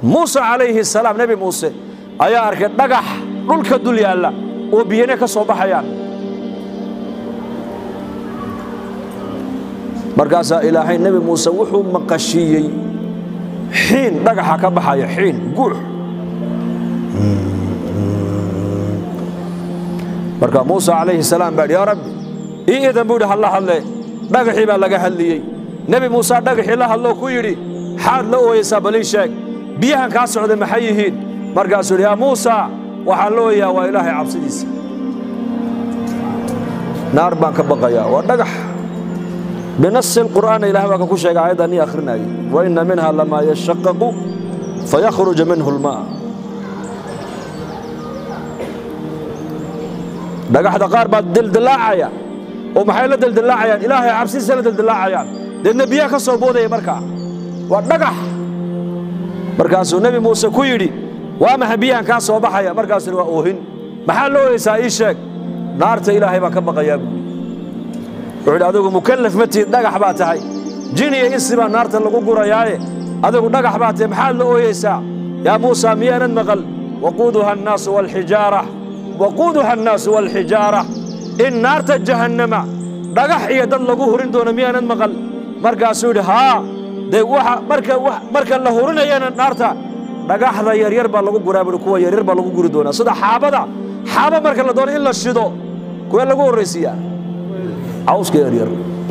muuse calayhi salaam nebi muuse ayaa arkay dhagax dhulka dul yaalla oo biyane ka soo baxayaan markaasaa ilaahay nebi muuse wuxuu maqashiiyey xiin dhagaxa ka baxaya xiin guux marka muuse calayhi salaam baa yidhi yaa rabbi ii idan buu yidhi halla hadle dhagaxii baa laga hadliyey nebi muuse dhagaxii la hadloo ku yidhi xaad la ooyaysaa balii sheeg biyahan kaa socday maxay yihiin markaasuu yidhi yaa muusa waxaan la ooyayaa waa ilaahay cabsidiisa naar baan ka baqayaa waa dhagax binasi lqur'aana ilahay baa ka ku sheegay aayadda nii akhrinayay wa inna minha lamaa yashaqaqu fayakhruja minhu lmaa dhagaxda qaar baa dildilaacaya oo maxay la dildilaacayaan ilaahay cabsidiisa la dildilaacayaan deedna biyaha ka soo boodaya markaa waa dhagax markaasuu nebi muuse ku yidhi waa maxa biyahan kaa soo baxaya markaasuna waa oohin maxaa la ooyaysaa ii sheeg naarta ilaahay baa ka baqayaa buuri wuxuu yidhi adigu mukallaf ma tihid dhagax baa tahay jin iyo insi baa naarta lagu gurayaaye adigu dhagax baa tahay maxaad la ooyaysaa yaa muusa miyaanad maqal waquuduha annaasu waalxijaara waquuduha annaasu waalxijaara in naarta jahannama dhagax iyo dad lagu hurin doono miyaanad maqal markaasuu yidhi haa dee waxa marka marka la hurinayana naarta dhagaxda yaryar baa lagu guraa buhi kuwa yaryar baa lagu guri doonaa sida xaabada xaaba marka la doono in la shido kuwee lagu horraysiiyaa cawska yaryar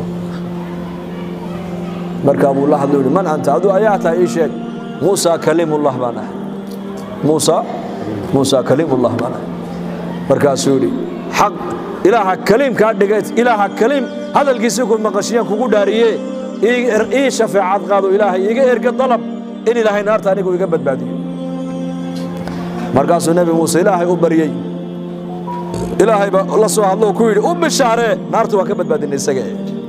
markaa buu la hadlo yidhi man anta aduu ayaa tahay ii sheeg muusa kaliimullah baan ahay muusa muusa kaliimullah baan ahay markaasuu yidhi xaq ilaaha kaliimkaa dhigay ilaaha kaliim hadalkiisii ku maqashiyaan kugu dhaariye ii shafeecad qaado ilaahay iiga erga dalab in ilaahay naarta anigu iga badbaadiyo markaasuu nebi muuse ilaahay u baryey ilaahay baa la soo hadlo ku yidhi u bishaaree naartu waan ka badbaadinay isaga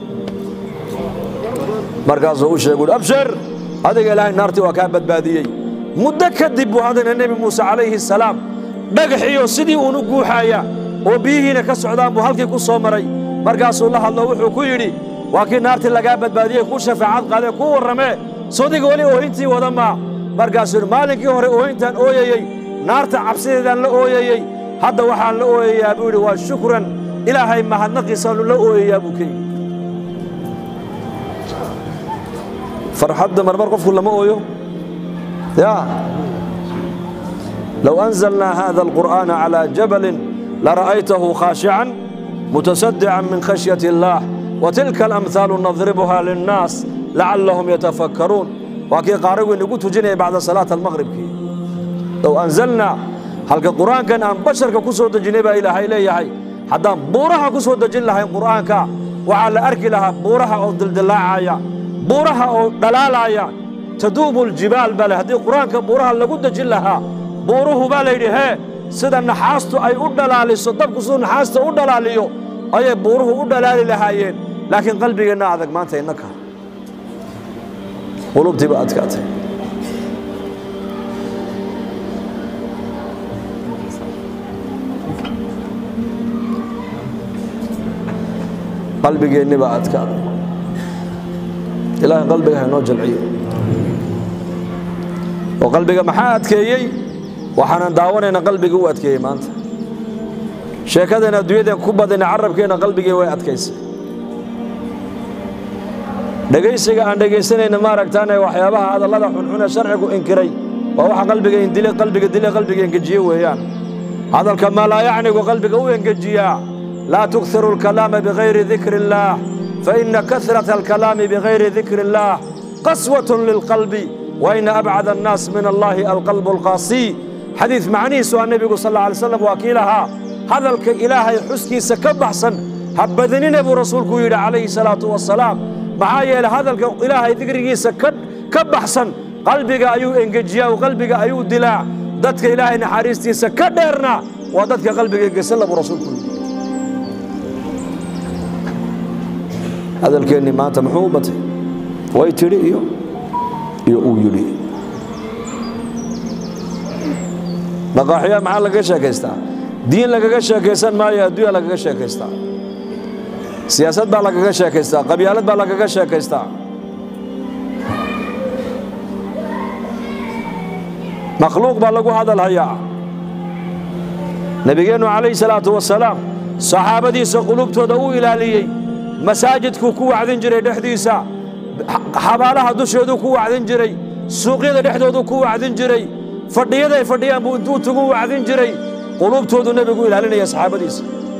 markaasuu u sheegu abshir adiga ilaahay naartii waa kaa badbaadiyey muddo kadib buu haddana nebi muuse calayhi salaam dhagaxiyo sidii uunu guuxaaya oo biyihiina ka socdaan buu halkii ku soo maray markaasuu la hadlo wuxuu ku yidhi waa kii naartii lagaa badbaadiyey kuu shafaacad qaadee kuu warramee sodiga weli oohintii wada maa markaasuu yidhi maalinkii hore oohintaan ooyayey naarta cabsideedaan la ooyayey hadda waxaan la ooyayaa buu yidhi waa shukran ilaahay mahadnaqiisaanu la ooyayaa buu ka yidhi farxadda marmar qofku lama ooyo ya low anzalnaa hada alqur'aana calaa jabalin lara'aytahu khaashican mutasadican min khashyati اllaah وتلك الأمثال نضربها للناس لعلهم يتفكرون وكي قارئوا نقول تجيني بعد صلاة المغرب كي لو أنزلنا halka qur-aankan aan basharka ku soo dejinay baa ilaahay leeyahay haddaan buuraha ku soo dejin lahayn qur'aanka waxaa la arki lahaa buuraha oo dildilaacaya buuraha oo dhalaalaya taduubu ljibaal baa le haddii qur-aanka buuraha lagu dejin lahaa buuruhu baa layidhi hee sida naxaastu ay u dhalaaliso dabku siduu naxaasta u dhalaaliyo ayay buuruhu u dhalaali lahaayeen laakiin qalbigeenna adag maanta innaka qulubtiiba adkaatay qalbigeenni baa adkaaday ilaahay qalbiga haynoo jalciyo oo qalbiga maxaa adkeeyey waxaanan daawanayna qalbigii u adkeeyey maanta sheekadeen adduunyadeen ku badina carabkeenna qalbigii way adkaysay dhegaysiga aan dhegaysanayna maaragtaane waxyaabaha hadallada xunxun ee sharcigu inkiray waa waxa qalbiga indile qalbiga dile qalbiga engejiye weeyaan hadalka maalaayacnigu qalbiga u engejiyaa laa tukhiru alkalaama bigayri dikri illaah faina kasrata alkalaami bigayri dikri illaah qaswatun lilqalbi waina abcada annaas min allahi alqalbu alqaasiy xadiid macnihiisu aa nebigu sal alla alay slam waa kii lahaa hadalka ilaahay xuskiisa ka baxsan ha badinine buu rasuulku yidhi calayhi salaatu wasalaam maxaa yeelay hadalka ilaahay dikrigiisa ka baxsan qalbiga ayuu engejiyaa oo qalbiga ayuu dilaa dadka ilaahay naxariistiisa ka dheerna waa dadka qalbiga engesalla buu rasuulku yidhi hadalkeennii maanta muxuu u batay way tidhi iyo iyo uu yidhi maqaaxiya maxaa lagaga sheekaystaa diin lagaga sheekaysan maayo adduunya lagaga sheekaystaa siyaasad baa lagaga sheekaystaa qabyaalad baa lagaga sheekaystaa makhluuq baa lagu hadalhayaa nebigeennu calayhi salaatu wasalaam saxaabadiisa qulubtooda uu ilaaliyey masaajidkuu ku wacdin jiray dhexdiisa xabaalaha dusheeduu ku wacdin jiray suuqyada dhexdooduu ku wacdin jiray fadhiyada ay fadhiyaan buu intuu tugu wacdin jiray qulubtoodu nebigu ilaalinaya saxaabadiisa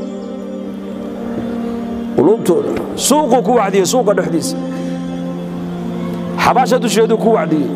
qulubtooda suuquu ku wacdiyey suuqa dhexdiisa xabaasha dusheeduu ku wacdiyey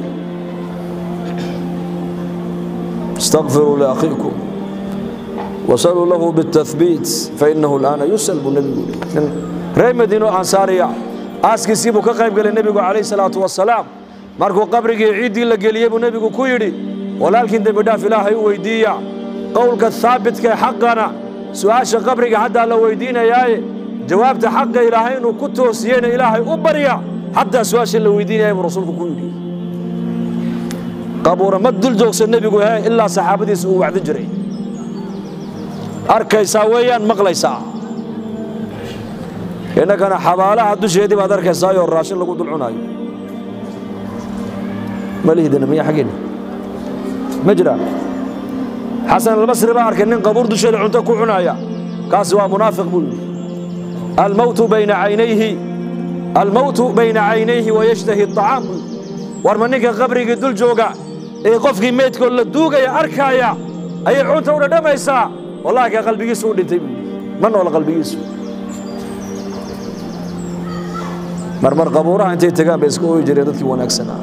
استغفروا لأخيكم وصلوا له بالتثبيت فإنه الآن يسأل بالنبي reer madiino ansaariya aaskiisii buu ka qayb gelay nebigu calayh salaatu wasalaam markuu qabrigii ciiddii la geliyey buu nebigu ku yidhi walaalkiin dembidhaaf ilaahay u weyddiiya qowlka haabitka ee xaqana su'aasha qabriga haddaa la weyddiinayaaye jawaabta xaqa ilaahay inuu ku toosiyeyna ilaahay u barya haddaa su'aasha la weyddiinaya buu rasuulku ku yidhi qabuura ma dul joogsa nebigu he ilaa saxaabadiisa uu wacdin jiray arkaysaa weeyaan maqlaysaa innagana xabaalaha dusheedii baad arkaysaayoo raashin lagu dul cunaayo ma lihdina miya xaggeena ma jira xasan albasri baa arkay nin qabuur dusheeda cunto ku cunaaya kaasi waa munaafiq buu yidhi almowtu bayna caynayhi almowtu bayna caynayhi wayashtahi aطacaam buu yidhi war ma ninka qabrigii dul jooga ee qofkii meydkoo la duugaya arkaaya ayay cunta u dhadhamaysaa wallahi ka qalbigiisu u dhintay buu yidhi ma noola qalbigiisu marmar qabuuraha intay tagaan bay iska ooyi jireen dadkii wanaagsanaa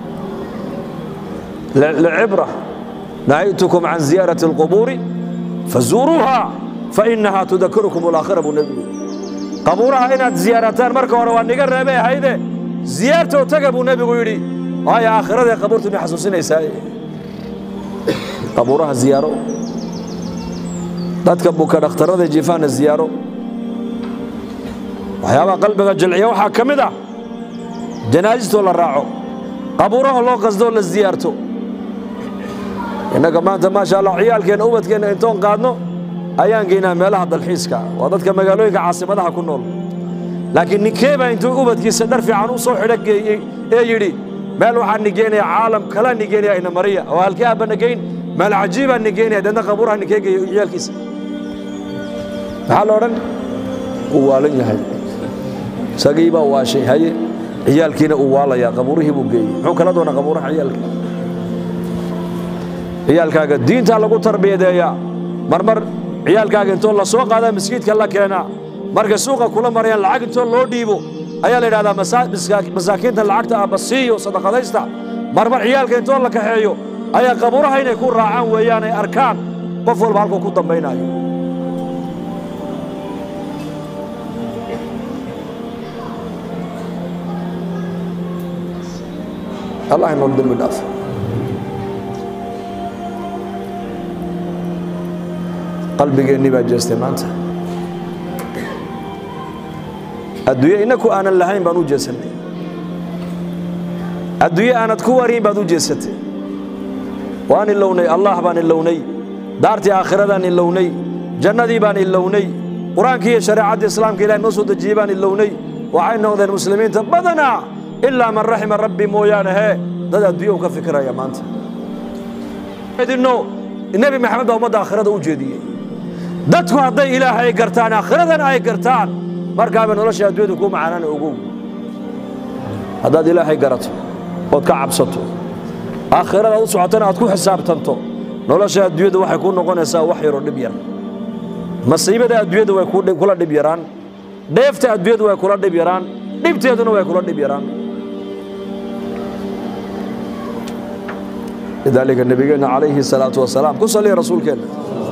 lcibra nahaytukum can ziyaarati alqubuuri fazuuruuha fainaha tudakirukum alaakhira buu nebigu qabuuraha inaad ziyaarataan marka hore waa niga reebay ahayde ziyaartoo taga buu nebigu yidhi waayo aakhiradae qabuurtu ina xasuusinaysaa qabuuraha ziyaaro dadka buka dhakhtarada jiifaana ziyaaro waxyaabaha qalbiga jilciya waxaa ka mid ah janaasistoo la raaco qabuuraha loo qasdoo la ziyaarto innaga maanta maasha allah ciyaalkeenna ubadkeenna intoon qaadno ayaan geynaa meelaha dalxiiska waa dadka magaalooyinka caasimadaha ku nool laakiin ninkeebaa intuu ubadkiisa dhar fiican u soo xidho geeyey ee yidhi meel waxaan nigeynaya caalam kala nigeynaya ina mariya oo halkee aabba nigeyn meel cajiibaa nigeynaya deedna qabuuraha ninkee geeyo ciyaalkiisa maxaa la odhan uu waalan yahay isagii baa waashay haye ciyaalkiina uu waalayaa qabuurihii buu geeyey muxuu kala doonaa qabuuraha ciyaalka ciyaalkaaga diintaa lagu tarbiyadeeyaa marmar ciyaalkaaga intoo la soo qaadaa maskiidka la keenaa markay suuqa kula marayaan lacag intoo loo dhiibo ayaa la yidhahdaa masaakiinta lacagta aabba siiyo sadaqadaysta marmar ciyaalka intoo la kaxeeyo ayaa qabuuraha inay ku raacaan weeyaan ay arkaan qof walba halkuu ku dambaynaayo allah inoo dembi dhaaf qalbigeennii baa jeestay maanta adduunye innaku aanan lahayn baan u jeesannay adduunye aanad ku wariin baad u jeesatay waan ilownay allah baan ilownay daartii aakhiradan ilownay jannadii baan ilownay qur-aankii iyo shareecaddii islaamka ilahay noo soo dejiyey baan ilownay waxay noqdeen muslimiinta badanaa ilaa man raxima rabbi mooyaane hee dad adduunya u ka fikiraya maanta idinno nebi maxamed baa ummadda aakhirada u jeediyey dadku hadday ilaahay gartaan aakhiradana ay gartaan markaaba nolosha adduunyadu kuu macaanana ogow haddaad ilaahay garato ood ka cabsato aakhirada u socotana aad ku xisaabtanto nolosha adduunyada waxay kuu noqonaysaa wax yaroo dhib yar masiibada adduunyada way kula dhib yaraan dheefta adduunyadu way kula dhib yaraan dhibteeduna way kula dhib yaraan lidaalika nebigeenna calayhi salaatu wasalaam ku saliya rasuulkeenna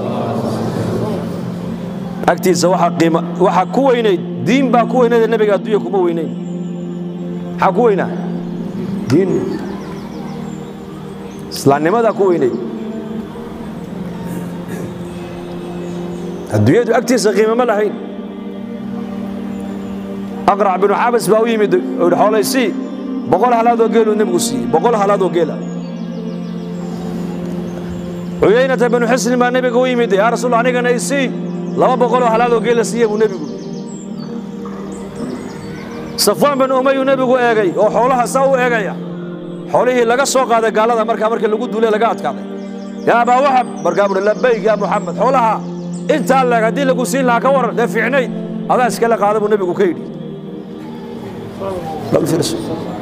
agtiisa waxaa ku weynayd diin baa ku weynayd nebiga adduunya kuma weynayn maxaa ku weynaa diin islaamnimadaa ku weynayd adduunyadu agtiisa qiimo ma lahayn aqrac binu xabas baa u yimid oo yidhi xoolaysii boqol halaadoo geeluu nebigu siiyey boqol halaadoo geela cuyaynata binu xisnin baa nebiga u yimid yaa rasuul anigana isii laba boqoloo halaadoo geela siiye buu nebigu safwaan bin umayuu nebigu eegay oo xoolaha saa u eegaya xoolihii laga soo qaaday gaalada markaa markii lagu duulay laga adkaaday yaa abaa wahab markaa buhi labayk yaa muxamed xoolaha intaa leeg haddii lagu siin lahaa ka waran dee fiicnayd adaa iskala qaada buu nebigu ka yidhi bal fiirso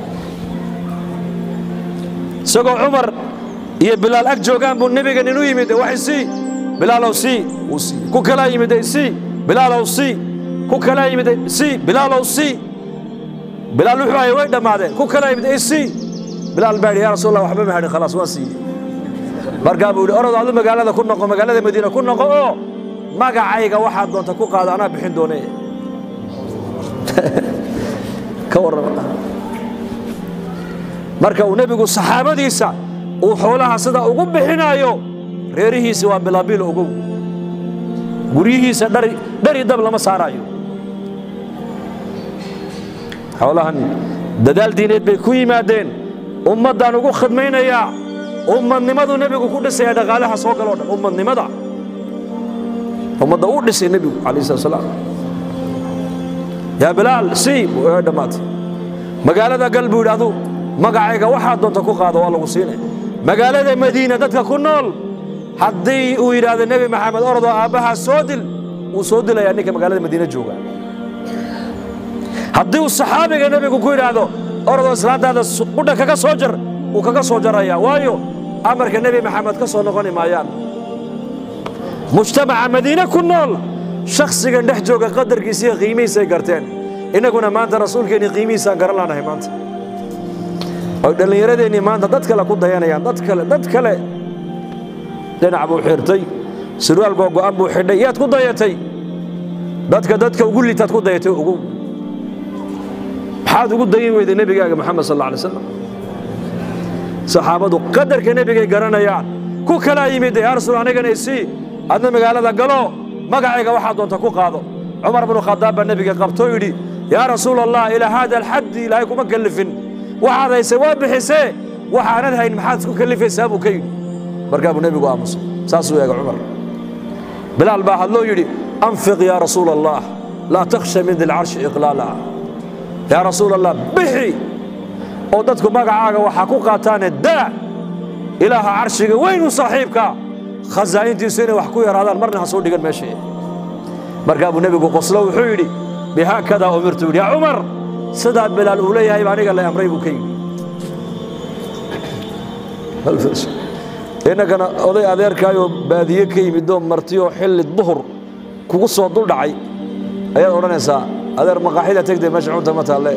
isagoo cumar iyo bilaal ag joogaan buu nebiga nin u yimid waxay sii bilaalow sii wuu sii ku kalaa yimiday sii bilaalow sii ku kalaa yimiday sii bilaalow sii bilaal wuxuu hayay way dhammaadeen ku kalaa yimid ay sii bilaal baa yidhi yaa rasuul allah waxba ma hadhin khalaas waan siiyey markaa buu yidhi orod adu magaalada ku noqo magaalada madiina ku noqo oo magacayga waxaad doonta ku qaado anaa bixin doone ka warrama marka uu nebigu saxaabadiisa uu xoolaha sida ugu bixinaayo reerihiisa waa bilaabiil ogow guryihiisa dhari dhari dab lama saaraayo xoolahan dadaal diineed bay ku yimaadeen ummaddaan ugu khidmaynayaa ummadnimadu nebigu ku dhisaya dhaqaalaha soo galoo dhan ummadnimada ummadda uu dhisay nebigu calayhi salatu salaam yaa bilaal sii ee dhammaatay magaalada gal buu yidhi adu magacayga waxaad doonta ku qaado waa lagu siinay magaalada madiina dadka ku nool haddii uu yidhaahdo nebi maxamed orodoo aabbahaa soo dil wuu soo dilayaa ninka magaalada madiina jooga haddii uu saxaabiga nebigu ku yidhaahdo orodoo islaantaada qudha kaga soo jar wuu kaga soo jarayaa waayo amarka nebi maxamed ka soo noqoni maayaan mujtamaca madiine ku nool shakhsigan dhex jooga qadarkiisa iyo qiimihiisay garteen innaguna maanta rasuulkeennii qiimihiisaan garan laanahay maanta oy dhallinyaradeennii maanta dad kale ku dayanayaan dad kale dad kale dhinac buu xirtay surwaal googo'an buu xidhay yaad ku dayatay dadka dadka ugu litaad ku dayatay ogow maxaad ugu dayin weyday nebigaaga moxamed sal alla alay slam saxaabadu qadarka nebigay garanayaan ku kalaa yimid yaa rasuul anigana isii adna magaalada galo magacayga waxaa doonta ku qaado cumar bnu khadaab baa nebiga qabtoo yidhi yaa rasuul allah ilaa haada alxaddi ilaahay kuma kallifin waxaad haysay waa bixisee waxaanad hayn maxaad isku kallifaysaa buu ka yidhi markaa buu nebigu aamusay saasuu eega cumar bilaal baa hadloo yidhi anfiq yaa rasuul allah laa takhsha min dilcarshi iqlaala yaa rasuul allah bixi oo dadku magacaaga waxaa ku qaataane daa ilaaha carshiga weynu saaxiibka khasaa'intiisu inay wax ku yaraadaan marna ha soo dhigan meesha markaa buu nebigu qoslo wuxuu yidhi bihaakadaa umirtu yidhi yaa cumar sidaa bilaal uu leeyahay ba aniga la amray buu ka yidhi innagana oday adeerkaayoo baadiye ka yimidoo martiyoo xilli duhur kugu soo dul dhacay ayaad odhanaysaa adeer maqaaxida tegdee meesha cunta ma taalle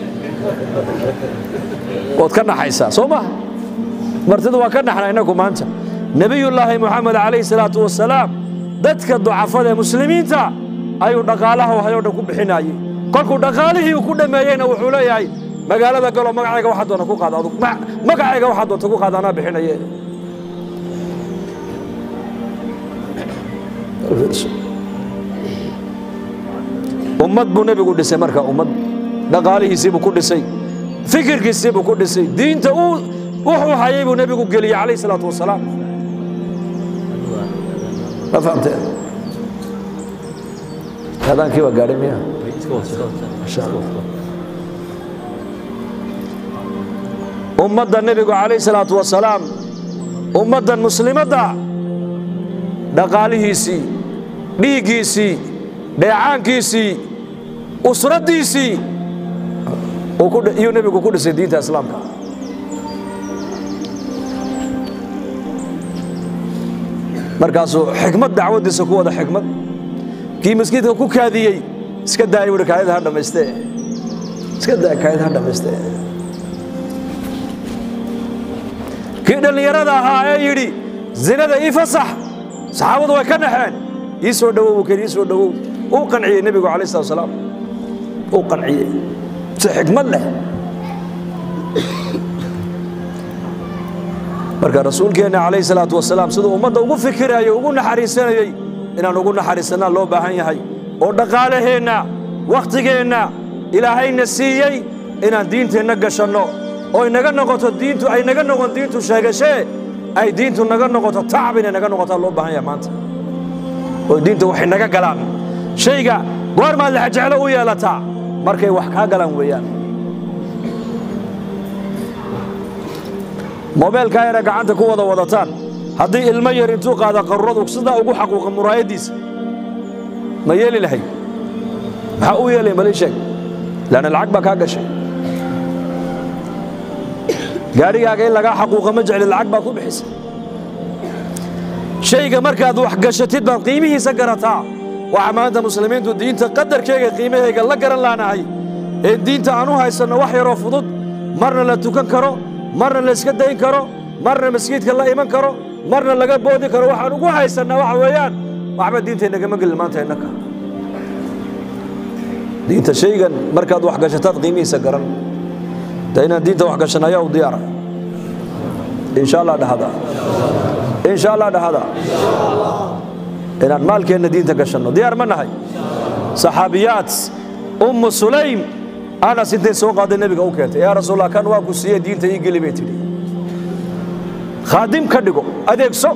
waad ka naxaysaa soo maha martidu waa ka naxna innagu maanta nebiyullaahi moxamed calayhi salaatu wasalaam dadka ducafada ee muslimiinta ayuu dhaqaalaha hayoo dhan ku bixinaayey kolkuu dhaqaalihii uu ku dhammeeyeyna wuxuu leeyahay magaalada galoo magacayga waxaa doonta ku qaada adug magacayga waxaa doonta ku qaada anaa bixinaye ummad buu nebigu dhisay marka ummad dhaqaalihiisii buu ku dhisay fikirkiisii buu ku dhisay diinta uu wuxuu hayay buu nebigu geliyey calayhi salaatu wasalaam ma fahamteen adaankii waa gaadhay miya masha allah ummadda nebigu calayhi salaatu wasalaam ummaddan muslimadda dhaqaalihiisii dhiiggiisii dheecaankiisii usraddiisii iyuu nebigu ku dhisay diinta islaamka markaasuu xikmad dacwaddiisa ku wada xikmad kii maskiidka ku kaadiyey iska daaya buhi kaayada ha dhammaystee iska daaya kaayada ha dhammaystee kii dhallinyarada ahaa ee yidhi zinada ii fasax saxaabadu way ka naxeen ii soo dhowow buu keen ii soo dhowow uu qanciyey nebigu calayh salatu wasalaam uu qanciyey si xikmad leh marka rasuulkeenna calayhi salaatu wasalaam siduu ummadda ugu fikiraayo ugu naxariisanayey inaan ugu naxariisannaa loo baahan yahay oo dhaqaalaheenna wakhtigeenna ilaahayna siiyey inaan diinteenna gashanno oo inaga noqoto diintu ay naga noqon diintu sheegashee ay diintu naga noqoto tacab inay naga noqotaa loo baahan yahay maanta oo diinta waxay naga galaan shayga goormaad lexjeclo u yeelataa markay wax kaa galaan weeyaan mobeelkaa yara gacanta ku wada wadataan haddii ilmo yar intuu qaada qaruradu sidaa ugu xaquuqa muraayaddiisa ma yeeli lahayd maxaa u yeelay malii sheeg laanna lacag baa kaa gashay gaadhigaaga in lagaa xaquuqa ma jecli lacag baa ku bixisa shayga markaad wax gashatid baad qiimihiisa garataa waxaa maanta muslimiintu diinta qadarkeega qiimahayga la garan laanahay ee diinta aan u haysanno wax yaroo fudud marna la tukan karo marna la iska dayn karo marna masjiidka la iman karo marna laga boodi karo waxaan ugu haysannaa waxa weeyaan waxba diintaynagama gelin maanta innaka diinta shaygan markaad wax gashataad qiimihiisa garan de inaan diinta wax gashan ayaa u diyaara insha allah dhahada insha allah dhahada inaan maalkeenna diinta gashanno diyaar ma nahay saxaabiyaad ummu sulaym anas intay soo qaaday nebiga u keentay yaa rasuulallah kan waa ku siiye diinta ii geli bay tidhi khaadim ka dhigo adeegso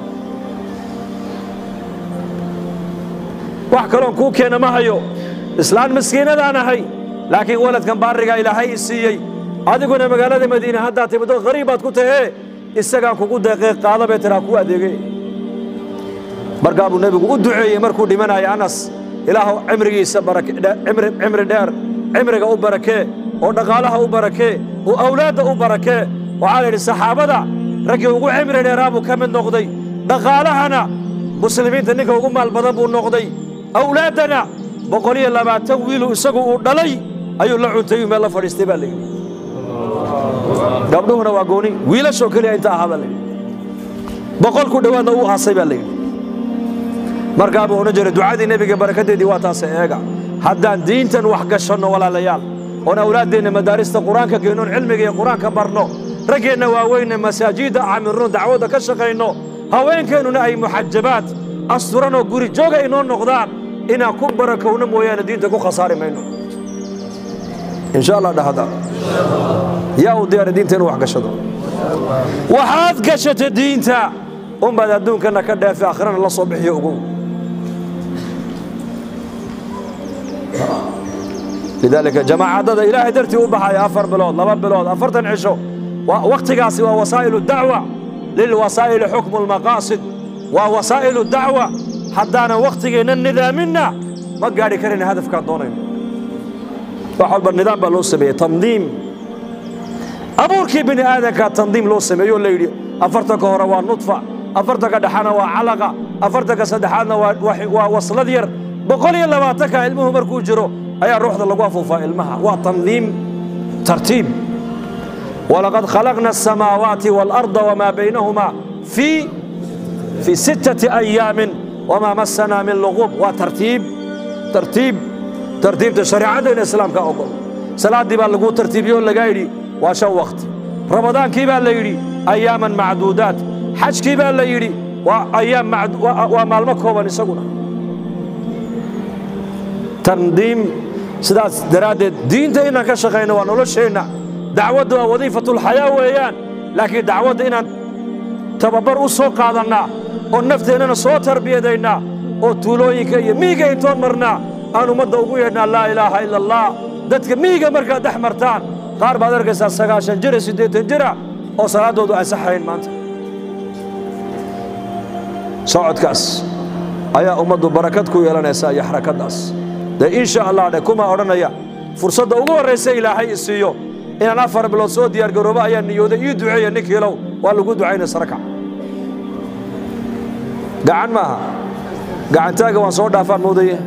wax kaloon kuu keena ma hayo islaan miskiinadaan ahay laakiin waladkan baarigaa ilaahay i siiyey adiguna magaalada madiine haddaad timiddo qariib baad ku tahee isagaan kugu deeqee qaada bay tiraa kuu adeege markaa buu nebigu u duceeyey markuu dhimanaya anas ilaahu cimrigiisa cimri dheer cimriga u barakee oo dhaqaalaha u barakee oo awlaadda u barakee waxaa la yidhi saxaabada raggii ugu cimri dheeraa buu ka mid noqday dhaqaalahana muslimiinta ninka ugu maal badan buu noqday awlaaddana boqol iyo labaatan wiilu isagu uu dhalay ayuu la cuntayuu meel la fadhiistay baa layidhi gabdhuhuna waa gooni wiilashoo keliya inta ahaa baa layidhi boqol ku dhowaadna uu aasay baa layidhi markaa buu odhan jiray ducadii nebiga barakadeedii waa taase eega haddaan diintan wax gashanno walaalayaal oon awlaaddeenna madaarista qur-aanka geennoon cilmiga iyo qur-aanka barno raggeenna waaweynna masaajidda camirno dacwadda ka shaqayno haweenkeennuna ay muxajabaad asturanoo guri jooga inoo noqdaan inaan ku barakowno mooyaane diinta ku khasaari mayno insha allah dhahada yaa u diyaara diinta inuu wax gashado waxaad gashata diinta unbaad adduunkana ka dheefe akhrana la soo bixiyo ogow lidaalika jamaacadada ilaahay dartii u baxaya afar bilood laba bilood afartan cisho wakhtigaasi waa wasaa'ilu dacwa lilwasaa'ili xukmu lmaqaasid waa wasaa'ilu dacwa haddaanan wakhtigeenna nidaaminna ma gaadhi karayna hadafkaan doonayno wax walba nidaam baa loo sameeyey tandiim abuurkii bini aadankaa tandiim loo sameeyo la yidhi afartanka hore waa nudfa afartanka dhexana waa calaqa afartanka saddexaadna waa waslad yar boqol iyo labaatanka ilmuhu markuu jiro ayaa ruuxda lagu afuufaa ilmaha waa tandiim tartiib walaqad khalaqna asamaawaati waalarda wamaa baynahuma fii fii sittati ayaamin wamaa massanaa min luqub waa tartiib tartiib tartiibta shareecaddeena islaamka ogol salaaddii baa lagu tartiibiyoo lagaa yidhi waa shan wakhti ramadaankii baa la yidhi ayaaman macduudaat xajkii baa la yidhi waa ayaam waa maalmo kooban isaguna tandiim sidaas daraaddeed diinta inaan ka shaqayno waa nolosheenna dacwadda waa wadiifatulxayaa weeyaan laakiin dacwadda inaan tababar u soo qaadannaa oo nafteennana soo tarbiyadaynaa oo tuulooyinka iyo miyiga intoon marnaa aan ummadda ugu yeedhnaa laa ilaaha ila allah dadka miyiga markaad dhex martaan qaar baad arkaysaa sagaashan jira siddeetan jira oo salaaddoodu ansaxayn maanta socodkaas ayaa ummaddu barakad ku yeelanaysaa iyo xarakaddaas dee insha allah dhe kuma odhanaya fursadda ugu horraysa ilaahay i siiyo inaan afar bilood soo diyaargaroobo ayaa niyooday ii duceeya ninkiilow waa lagu ducaynaya sarakac gacan maaha gacantaaga waan soo dhaafaan moodaye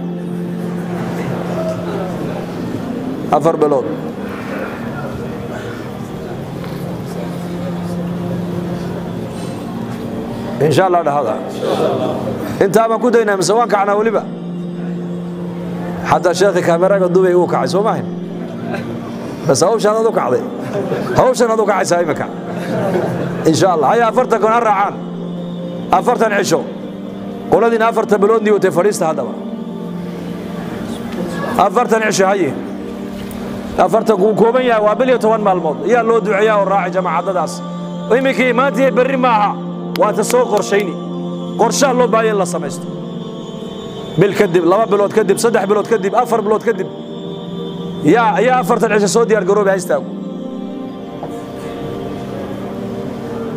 afar bilood insha allah dhahada intaa baan ku daynaa mise waan kacnaa weliba xataa sheekhi kaameraga dubay uu kacay soo maahin bas hawshaan ad u kacday hawshan ad u kacaysaa iminka insha allah haya afartan kon ha raacaan afartan cisho qoladiina afartan bilood niyotay fadhiista haddaba afartan cisho haye afartan kuu kooban yahay waa bil iyo toban maalmood ayaa loo duceeyaa oo raacay jamaacadadaas iminkii maanta iyo berri maaha waata soo qorshayni qorshaha loo baahaya in la samaysto bil kadib laba bilood kadib saddex bilood kadib afar bilood kadib yaa yaa afartan cisho soo diyaar garoobi ha istaago